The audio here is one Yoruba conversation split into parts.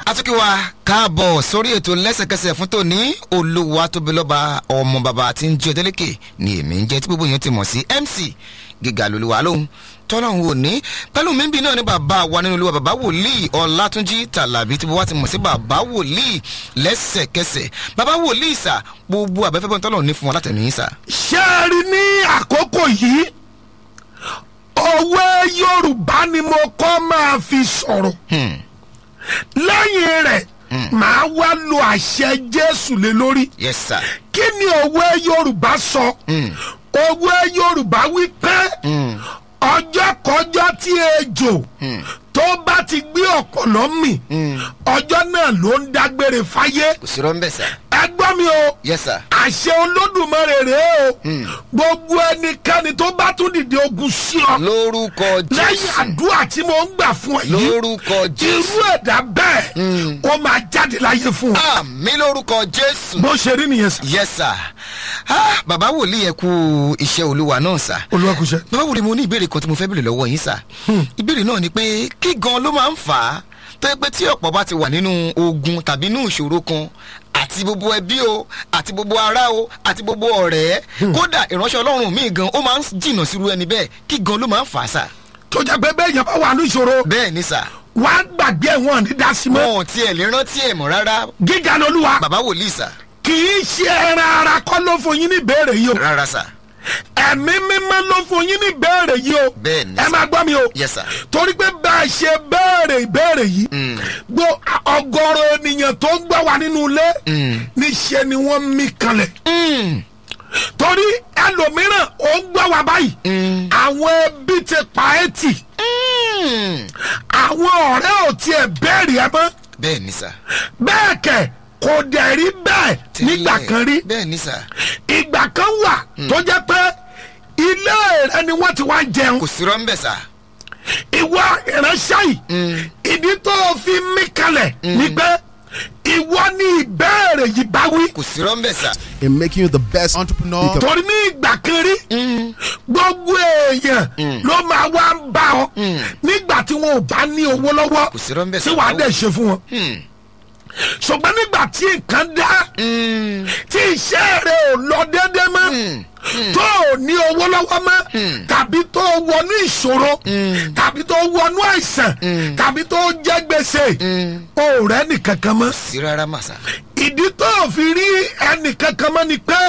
atúkìwá káàbọ̀ sórí ètò lẹ́sẹ̀kẹsẹ̀ fún tòní olúwa tóbi lọ́ba ọmọ bàbá tí ń jẹ́ ọdẹ́lẹ́kẹ̀ ni èmi ń jẹ́ tí gbogbo èèyàn ti mọ̀ sí mc gíga lolúwa lóhun tọ́lọ́hún ò ní pẹ̀lú mímbi náà ní bàbá wa nínú olúwa bàbá wòlíì ọ̀làtúnjì tàlàbí tí wọ́n ti mọ̀ sí bàbá wòlíì lẹ́sẹ̀kẹsẹ̀ bàbá wòlíì sà gbogbo àbẹ́fẹ́ bọ́n tọ́lọ́hún ní fún wọn látẹ̀mí sà. ṣé ẹ rí ní àkókò yìí òwe yorùbá ni mo kọ́ máa fi sọ̀rọ̀ lẹ́yìn rẹ̀ màá wá lo àṣẹ jésù lé lórí yes sir. kí ni òwe yorùbá sọ òwe yorùbá wí pé ọjọ́ kọjọ́ tí ejò tó bá ti gbé ọ̀pọ̀lọ́ mì ọjọ́ náà ló ń dágbére fáyé kò sí rọ́ńbẹ́ sà. ẹ gbọ́ mi o yes sir. àṣẹ olódùmarè rèé o gbogbo ẹnikẹ́ni tó bá tún dìde ogun sí ọ lórúkọ lẹ́yìn jésù àdúrà tí mo ń gbà fún ẹ yìí lórúkọ irú jésù ẹ̀dá bẹ́ẹ̀ ó máa jáde láyé fún ọ àmì lórúkọ jésù. bó ṣe rí nìyẹn sà yes sir. ah, bàbá wòlíì ẹ kú iṣẹ́ olúwa náà sà. olùwàkùsẹ. bàbá wòlíì mo ní ìbéèrè kan tí mo fẹ́ bèrè lọ́wọ́ yín sà. ìbéèrè náà ni pé kí gan ló máa ń fà á tó yẹ pé tí ọ̀pọ̀ bá ti wà nínú ogun tàbí inú ìṣòro kan àti gbogbo ẹbí o àti gbogbo ará o àti gbogbo ọ̀rẹ́ kódà ìránṣẹ́ ọlọ́run mi gan ó máa ń jìnnà sírú ẹni bẹ́ẹ̀ kí gan ló máa ń fà á sà. tó jẹ́ pé bẹ́ẹ̀ yẹn bá wà ní ìṣòro bẹ́ẹ̀ ni sà wà á gbàgbé wọn ní dasí mọ́ wọn ò tiẹ̀ lè rántí ẹ̀ mọ́ rárá gíga lolúwa bàbá wòlíì sà kì í ṣe ẹran ara kọ́ ló fún yín ní ìbéèrè yìí o rárá sà ẹ̀mí mímọ́ ló fún yín ní ìbéèrè yìí o Bẹ́ẹ̀ ni ẹ sà. máa gbọ́ mi o yes sir. torí pé bá a ṣe béèrè ìbéèrè yìí gbọ́ ọgọ́rọ̀ ènìyàn tó ń gbọ́ wà nínú ilé níṣẹ́ ni wọ́n mí kanlẹ̀ Mm. torí ẹlòmíràn ó ń gbọ́ wà báyìí àwọn ẹbí ti pa ẹ́ tì Mm. àwọn ọ̀rẹ́ ò tiẹ̀ béèrè ẹ mọ́ bẹ́ẹ̀ ni sà. bẹ́ẹ̀ kẹ̀ kò dẹ̀ rí bẹ́ẹ̀ nígbà kan rí bẹ́ẹ̀ ni sà. ìgbà kan wà tó jẹ́ pé ilé rẹ ni wọ́n ti wá jẹun kò sí rọ́ńbẹ́ sà. ìwọ ìránṣẹ́ yìí ìdí tó o fi mí kalẹ̀ ni pé ìwọ ní ìbéèrè yìí bá wí kò sí rọ́ńbẹ́ sà. in making you the best entrepreneur you can torí ní ìgbà kan rí gbogbo èèyàn ló máa wá ń bá ọ nígbà tí wọn ò bá ní owó lọ́wọ́ kò sí rọ́ńbẹ́ tí sà. wàá dẹ̀ ṣe fún wọn ṣùgbọ́n nígbà tí nǹkan dá tí iṣẹ́ rẹ ò lọ déédé mọ́ tó o ní owó lọ́wọ́ mọ́ tàbí tó o wọnú ìṣòro tàbí tó o wọnú àìsàn tàbí tó o jẹ́ gbèsè o ò rẹ́ nìkankan mọ́ sí rárá mà sà. ìdí tó o fi rí ẹnìkankan mọ́ ni pé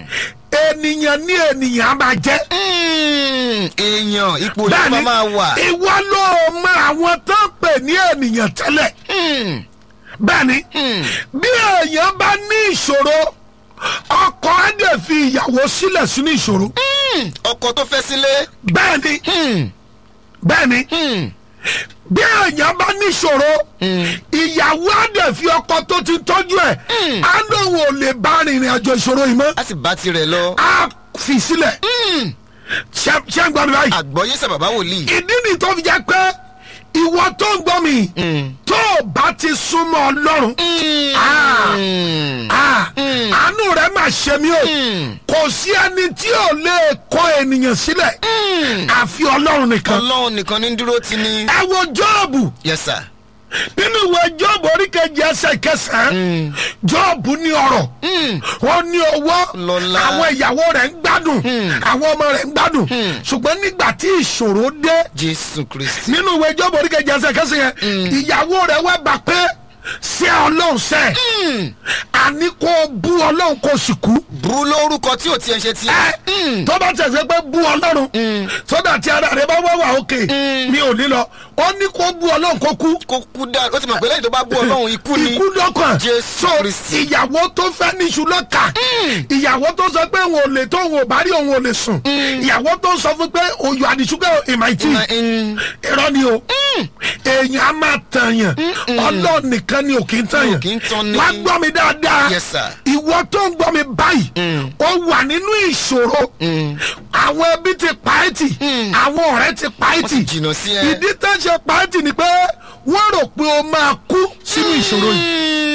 ènìyàn ní ènìyàn á máa jẹ́ Mm. èèyàn ipò yìí máa máa wà. ìwọ ló mọ àwọn tó ń pè ní ènìyàn tẹ́lẹ̀ Mm. bẹ́ẹ̀ni bí èèyàn bá ní ìṣòro ọkọ á dẹ̀ fi ìyàwó sílẹ̀ sínú ìṣòro Mm. ọkọ tó fẹ́ sílé. bẹ́ẹ̀ni Mm. bẹ́ẹ̀ni Mm. bí èèyàn bá ní ìṣòro ìyàwó á dẹ̀ fi ọkọ tó ti tọ́jú ẹ̀ á lóun ò lè bá rìnrìn àjò ìṣòro yìí mọ́ a sì bá tirẹ̀ lọ. á fi sílẹ̀ ṣé ṣé ń gbọ́ mi báyìí àgbọ̀yé sà bàbá wòlíì. ìdí ni tó fi jẹ́ pé ìwọ tó ń gbọ́ mi tó o bá ti súnmọ́ ọlọ́run Ah. Mm. Ah, àánú rẹ máa ṣe mí o kò sí ẹni tí ò lè kọ ènìyàn sílẹ̀ àfi ọlọ́run nìkan. ọlọ́run nìkan ní dúró ti ní. ẹ wo jọ́ọ̀bù yes sir. nínú ìwé jọ́ọ̀bù oríkejì ẹsẹ̀ kẹsàn-án jọ́ọ̀bù ní ọ̀rọ̀ ó ní owó Lọ́lá. àwọn ìyàwó rẹ̀ ń gbádùn àwọn ọmọ rẹ̀ ń gbádùn ṣùgbọ́n nígbà tí ìṣòro dé jésù kristi. nínú ìwé jọ́ọ̀bù oríkejì ẹsẹ̀ kẹsàn-án yẹn ìyàwó rẹ̀ wá bá pé ṣé ọlọ́run sẹ́ àní kó bú ọlọ́run kó sì kú burú lórúkọ tí ò tiẹ̀ ṣe ti. ẹ tó bá tẹ̀sẹ̀ pé bú ọlọ́run sódà tí ara rẹ bá wà wà òkè mi ò ní lọ ó ní kó bú ọlọ́run kó kú kó kú dá ó ti mọ̀ pé lẹ́yìn tó bá bú ọlọ́run ikú ni. ikú lọ́kàn Jésù so Kristi. ìyàwó tó fẹ́ níṣu lọ́kà ìyàwó tó sọ pé òun ò lè tó òun ò bá rí òun ò lè sùn ìyàwó tó sọ fún pé òyò àdìsúkẹ́ ìmàìtì Mm. irọ́ ni o èèyàn á máa tàyàn ọlọ́run nìkan ni ò kì í tàyàn kì í tán ni. wá gbọ́ mi dáadáa Yes, sir. ìwọ tó ń gbọ́ mi báyìí ó wà nínú ìṣòro àwọn ẹbí ti pa ẹ́ tì àwọn ọ̀rẹ́ ti pa ẹ́ wọ́n tì sì jìnnà sí ẹ. ìdí tó ń ṣe pa ẹ́ tì ni pé wọ́n rò pé o máa kú sínú ìṣòro yìí Mm.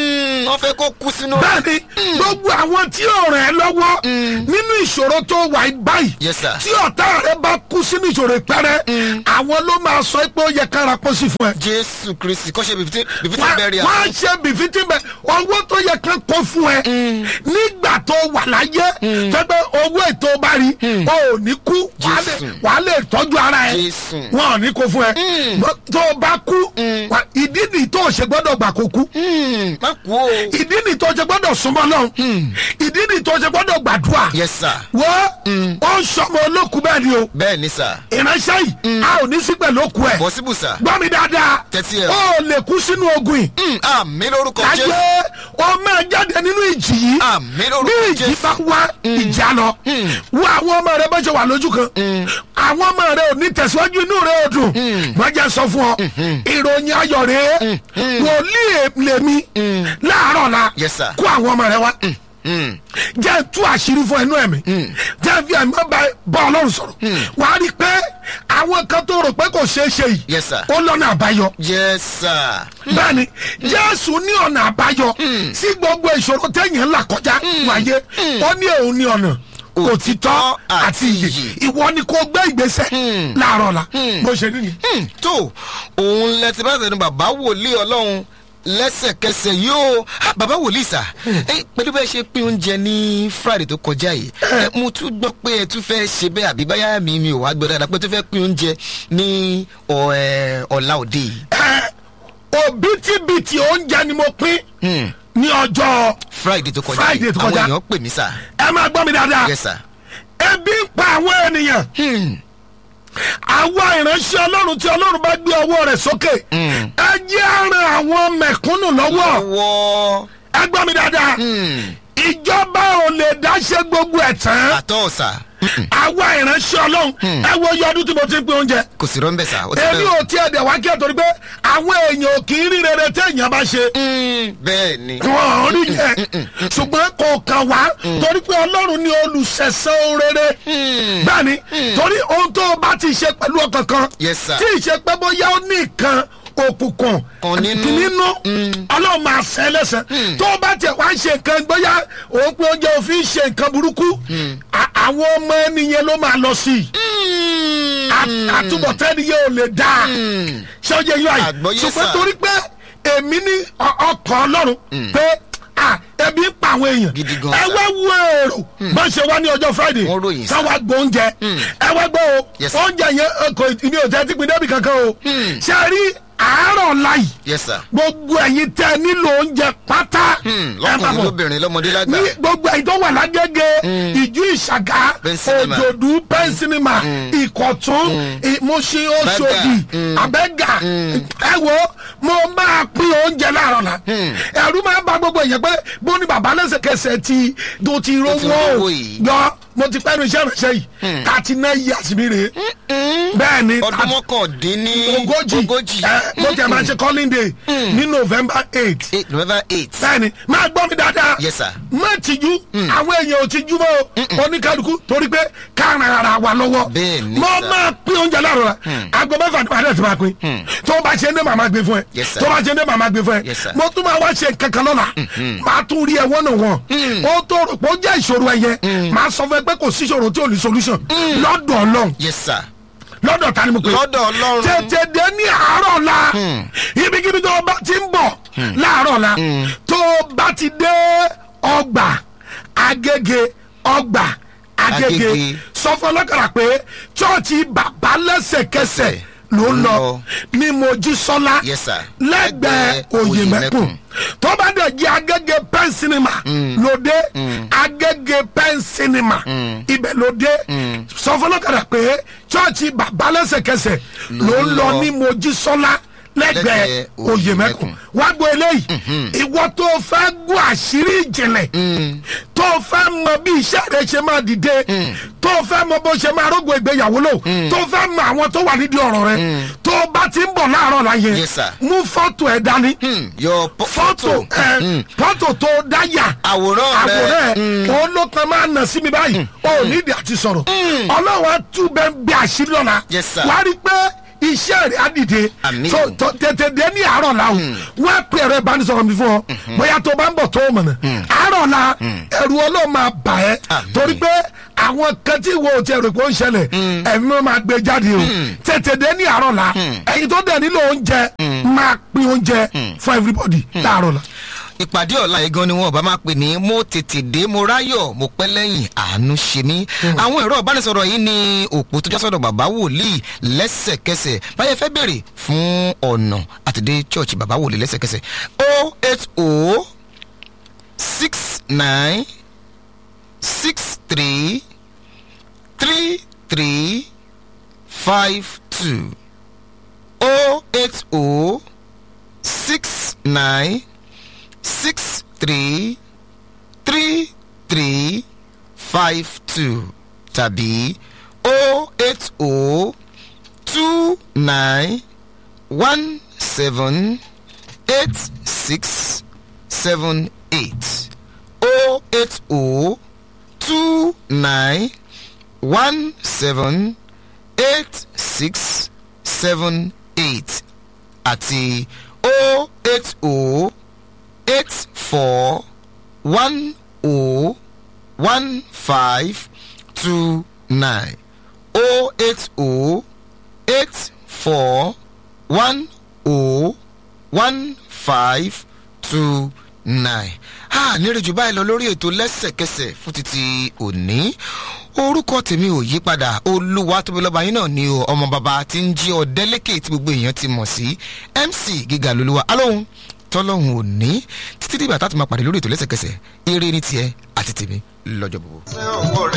wọ́n fẹ́ kó kú sínú. bẹ́ẹ̀ni gbogbo àwọn tí ò ràn ẹ́ lọ́wọ́ nínú ìṣòro tó wà yí báyìí Yes, sir. tí ọ̀tá rẹ bá kú sínú ìṣòro ìpẹ́rẹ́ àwọn ló máa sọ pé ó yẹ kára pọ̀ sí fún ẹ. jésù kristi kọ́ ṣe bìfítì bìfítì wọ́n bẹ́ẹ̀rì wọ́n á ṣe bìfítì bẹ́ẹ̀ owó tó yẹ kán kó fún ẹ nígbà tó wà láyé tẹ́gbẹ́ owó ètò bá rí o ò ní kú wàá lè- Jésù. wàá lè tọ́jú ara ẹ Jésù. wọn ò ní kó fún ẹ Bọ́- tó o bá kú wà- ìdí nìyí tó o ṣe gbọ́dọ̀ gbà kó kú má kú o. ìdí nìyí tó o ṣe gbọ́dọ̀ súnmọ́ lọ́hùn ìdí nìyí tó o ṣe gbọ́dọ̀ gbàdúrà yes sir wọ́n ó ń sọmọ olókùú bẹ́ẹ̀ ni o bẹ́ẹ̀ ni sir ìránṣẹ́ yìí a ò ní sí pẹ̀lú òkú ẹ̀ possible sir. gbọ́ mi dáadáa Tẹ́tí ẹ̀. ó lè kú sínú ogun yìí Mm, àmì lórúkọ láyé jésù ó máa jáde nínú ìjì yìí àmì bí lórúkọ ìjì jésù. bá wá ìjà lọ wo àwọn ọmọ rẹ bá ṣe wà lójú kan àwọn ọmọ rẹ ò ní tẹ̀síwájú inú rẹ ò dùn wọ́n jẹ́ sọ fún ọ ìròyìn ayọ̀ rẹ wòlíì lèmi láàárọ̀ la Yes, sir. kó àwọn ọmọ rẹ wá Mm, jẹ́ tú àṣírí fún ẹnu ẹ̀mí jẹ́ fi ẹ̀mí bá bá ọlọ́run sọ̀rọ̀ wàá rí i pé àwọn kan tó rò pé kò ṣeé ṣe yìí Yes, sir. ó lọ́nà àbáyọ yes sir. bẹ́ẹ̀ni jésù ní ọ̀nà àbáyọ sí gbogbo ìṣòro téèyàn ń là kọjá wáyé ó ní òun ní ọ̀nà òtítọ́ àti ìyè ìwọ ni kò gbé ìgbésẹ̀ láàárọ̀ la bó ṣe rí ni. Hmm, tó òun lẹ ti bá tẹnu bàbá wòlíì ọlọ́run lẹ́sẹ̀kẹsẹ̀ yóò Ah, bàbá wòlíì sà ẹ pẹ̀lú bẹ́ẹ̀ ṣe pín oúnjẹ ní friday tó kọjá yìí ẹ, mo tún gbọ́ pé ẹ tún fẹ́ ṣe bẹ́ẹ̀ àbí báyà mi mi ò wá gbọ́ dáadáa pé ẹ tún fẹ́ pín oúnjẹ ní ọ- ẹ, ọ̀la òde yìí. ẹ òbítíbitì oúnjẹ ni mo pín ní ọjọ́ friday tó kọjá Friday yìí tó àwọn kọjá. èèyàn pè mí sà. ẹ máa gbọ́ mi dáadáa yes sir. ebi ń pa àwọn ènìyàn Hmm, àwa ìránṣẹ́ ọlọ́run tí ọlọ́run bá gbé ọwọ́ rẹ̀ sókè ẹ jẹ́ àrùn àwọn mẹ̀kúnnù lọ́wọ́ ọwọ́ ẹ gbọ́ mi dáadáa ìjọba ò lè dáṣẹ́ gbogbo ẹ̀ tán àtọ́ sà àwa ìránṣẹ́ ọlọ́run ẹ wo iye ọdún tí mo ti ń pín oúnjẹ kò sí rọ́ńbẹ́ sà ó ti èmi bẹ́ẹ̀. ò tiẹ̀ dẹ̀ wá kí ẹ torí pé àwọn èèyàn ò kì í rí rere téèyàn bá ṣe Hmm, bẹ́ẹ̀ ni. wọn ò rí yẹn ṣùgbọ́n kò kàn wá torí pé ọlọ́run ní olùṣẹ̀san rere bẹ́ẹ̀ ni torí ohun tó o bá ti ṣe pẹ̀lú ọkàn kan Yes, sir. tí ì ṣe pé bóyá ó ní nǹkan òkùnkùn Kan nínú. nínú ọlọ́run máa ṣe lẹ́sẹ̀ tó o bá tiẹ̀ wá ṣe nǹkan bóyá òun pé oúnjẹ òfin ṣe nǹkan burúkú à- àwọn ọmọ ẹnìyẹn ló máa lọ sí i À- àtúbọ̀tán ẹnìyẹn ò lè dáa ṣé ó yẹ yín àyè Àgbọ́yé, ṣùgbọ́n sir. torí pé èmi ní ọ- ọkàn ọlọ́run pé à, ebi ń pa àwọn èèyàn Gidi gan, ẹ sir. wá wo èrò bá ṣe wá ní ọjọ́ friday Wọ́n ròyìn, sir. sáwá gbọ́ oúnjẹ ẹ wá gbọ́ o Yes, sir. oúnjẹ yẹn ẹ, kò ní o tẹ́ ti pin débi kankan o ṣe é rí àárọ̀ láì yes sir. gbogbo ẹ̀yin tẹ́ nílò oúnjẹ pátá Hmm, ẹ máa lọkùnrin bọ̀ lóbìnrin lọmọdé lágbà. ní gbogbo ẹ̀yin tó wà lágége ìjú ìṣàgá Pẹ́ńsínímà. òjòdú pẹ́ńsínímà ìkọ̀tún ìmúṣin oṣòdì àbẹ́gà ẹ wo mo máa pín oúnjẹ láàárọ̀ la ẹ̀rú máa bá gbogbo èèyàn pé bó ní bàbá lẹ́sẹ̀kẹsẹ̀ ti tó ti rówó rówó o yìí. yọ mo ti pẹ́nu iṣẹ́ ìránṣẹ́ yìí thirty nine years mi rèé bẹ́ẹ̀ ni ọdún thirty- mọ́kàndínní ogójì ogójì ẹ mo tẹ̀ máa ṣe calling day ní november eight eight november eight. bẹ́ẹ̀ni máa gbọ́ mi dáadáa. Yes, sir. má tìjú àwọn èèyàn ò tìjú mọ́ o oníkálukú torí pé ká ran ara wa lọ́wọ́. Bẹ́ẹ̀ni, mo sir. máa pín oúnjẹ láàárọ̀ la aago mẹ́fà ni màá ti máa pín. tó o bá ṣe ń dé màmá gbé fún ẹ. Yes, sir. tó o bá ṣe ń dé màmá gbé fún ẹ. Yes, sir. mo tún máa wá ṣe kankan lọ́la. màá tún rí ẹ wọ́n náà wọ̀n. ó tó rò pé ó jẹ́ ìṣòro ẹ yẹ. màá sọ fún ẹ pé kò sí ìṣòro tí ò ní solution. lọ́dọ̀ ọlọ́run yes sir. lọ́dọ̀ ta ni mo pè é lọ́dọ̀ ọlọ́run. tètè dé ní àárọ̀ la ibikíbi tó o bá ti ń bọ̀ láàárọ̀ la tó o bá ti dé ọgbà agége ọgbà agége Agége. sọ fún ọlọ́kàrà pé chọ́ọ̀chì bàbá lẹ́sẹ̀kẹsẹ̀ ló ń lọ lọ. ní mojísọ́lá Yes, sir. lẹ́gbẹ̀ẹ́ Lẹ́gbẹ̀ẹ́ òyìnbẹ́kùn Òyèmẹ́kùn. tó bá dẹ̀ jẹ́ agége pen cinema lóde agége pen cinema ibẹ̀ lóde sọ fún ọlọ́kàrà pé chọ́ọ̀chì bàbá lẹ́sẹ̀kẹsẹ̀ ló ń lọ ní mojísọ́lá lẹ́gbẹ̀ẹ́ Lẹ́gbẹ̀ẹ́ òyìnbẹ́kùn wá gbọ́ eléyìí ìwọ tó fẹ́ gbọ́ àṣírí ìjìnlẹ̀ tó fẹ́ mọ bí iṣẹ́ rẹ ṣe máa dìde tó fẹ́ mọ bó ṣe máa rógbò ìgbéyàwó lò tó fẹ́ mọ àwọn tó wà nídìí ọ̀rọ̀ rẹ tó bá ti ń bọ̀ láàárọ̀ láyé Yes, sir. mú fọ́tò ẹ̀ dání Hmm, your po- fọ́tò ẹ̀ fọ́tò tó dáyà àwòrán rẹ. àwòrán ẹ̀ òun ló kan máa nà sí mi báyìí ó nídìí àti sọ̀rọ̀ ọlọ́wọ́ tún bẹ́ẹ̀ bí àṣírí ọ̀la Yes, sir. wá rí i pé iṣẹ́ rẹ̀ á dìde Àmín. so tó- tètè dé ní àárọ̀ la o wọ́n á pè ẹ̀rọ ìbánisọ̀rọ̀ mi fún ọ bóyá tó bá ń bọ̀ tó o mọ̀nà àárọ̀ la ẹ̀rù ọlọ́run máa bà ẹ́ Àmín. torí pé àwọn kan tí wo ti ẹ̀rù pé ó ń ṣẹlẹ̀ ẹ̀mí wọn máa gbé jáde o tètè dé ní àárọ̀ la ẹ̀yin tó dẹ̀ nílò oúnjẹ máa pín oúnjẹ fún everybody láàárọ̀ la. ìpàdé ọ̀la yìí gan ni wọn bá máa pè ní mo tètè dé mo ráyọ̀ mo pẹ́ lẹ́yìn àánú ṣe mí. àwọn ẹ̀rọ ìbánisọ̀rọ̀ yìí ni òpó tó jásọ̀dọ̀ bàbá wòlíì lẹ́sẹ̀kẹsẹ̀ báyẹ̀ fẹ́ bèrè fún ọ̀nà àtẹ̀dé church bàbá wòlíì lẹ́sẹ̀kẹsẹ̀ o eight o six nine six three three three five two o eight o six nine six three three three five two tàbí o eight o two nine one seven eight six seven eight o eight o two nine one seven eight six seven eight àti o eight o eight four one o one five two nine o eight o eight four one o one five two nine. a nírèjú báyìí lọ lórí ètò lẹ́sẹ̀kẹsẹ̀ fún títí òní orúkọ tèmi ò yí padà olúwa tóbi lọ́ba yín náà ni o ọmọ bàbá tí ń jí ọ̀dẹ́lẹ́kẹ̀ tí gbogbo èèyàn ti mọ̀ sí mc gíga lolúwa alóhùn tọ́lọ́hùn òní títí dìgbà tá a ti máa pàdé lórí ètò lẹ́sẹ̀kẹsẹ̀ eré ní tiẹ̀ àti tèmi lọ́jọ́ gbogbo. ṣé òwò rẹ̀